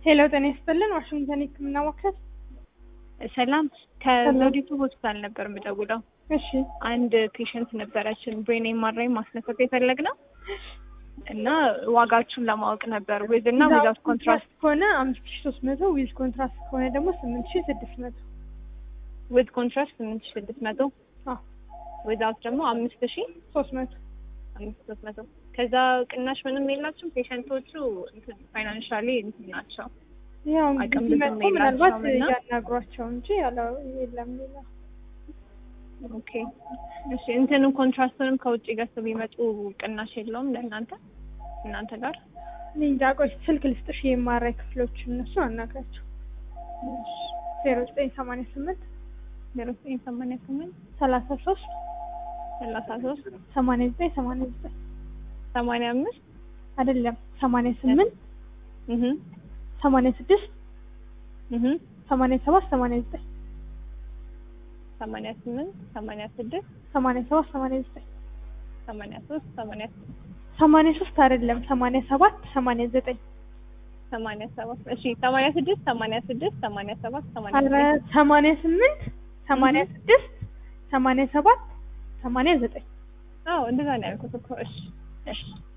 ሄሎ ጤና ይስጥልን ዋሽንግተን የህክምና ማዕከል ሰላም ከዘውዲቱ ሆስፒታል ነበር የምደውለው። እሺ አንድ ፔሸንት ነበረችን ብሬን ኤምአርአይ ማስነሳት የፈለግነው እና ዋጋችሁን ለማወቅ ነበር ዊዝ እና ዊዛውት ኮንትራስት ከሆነ አምስት ሺ ሶስት መቶ ዊዝ ኮንትራስት ከሆነ ደግሞ ስምንት ሺ ስድስት መቶ ዊዝ ኮንትራስት ስምንት ሺ ስድስት መቶ አዎ ዊዛውት ደግሞ አምስት ሺ ሶስት መቶ አምስት ሶስት መቶ ከዛ ቅናሽ ምንም የላችሁም? ፔሸንቶቹ ፋይናንሻሊ እንትን ናቸው። ያው አቅም እንግዲህ ብዙም መጥቶ ምናልባት የላቸውም እና- ያናግሯቸው እንጂ ያለው የለም ሌላ ኦኬ እሺ እንትንም ኮንትራስቱንም ከውጭ ገዝተው ቢመጡ ቅናሽ የለውም ለእናንተ እናንተ ጋር? እኔ እንጃ ቆይ ስልክ ልስጥሽ የማራይ ክፍሎች እነሱ አናግራቸው ዜሮ ዘጠኝ ሰማንያ ስምንት ዜሮ ዘጠኝ ሰማንያ ስምንት ሰላሳ ሶስት ሰላሳ ሶስት ሰማንያ ዘጠኝ ሰማንያ ዘጠኝ ሰማንያ አምስት አይደለም ሰማንያ ስምንት እህ ሰማንያ ስድስት እህ ሰማንያ ሰባት ሰማንያ ዘጠኝ ሰማንያ ስምንት ሰማንያ ስድስት ሰማንያ ሰባት ሰማንያ ዘጠኝ ሰማንያ ሶስት ሰማንያ ሰማንያ ሶስት አይደለም ሰማንያ ሰባት ሰማንያ ዘጠኝ ሰማንያ ሰባት እሺ ሰማንያ ስድስት ሰማንያ ስድስት ሰማንያ ሰባት ሰማንያ አረ ዘጠኝ ሰማንያ ስምንት ሰማንያ እህ። ስድስት ሰማንያ ሰባት ሰማንያ ዘጠኝ አዎ እንደዛ ነው ያልኩት እኮ እሺ እሺ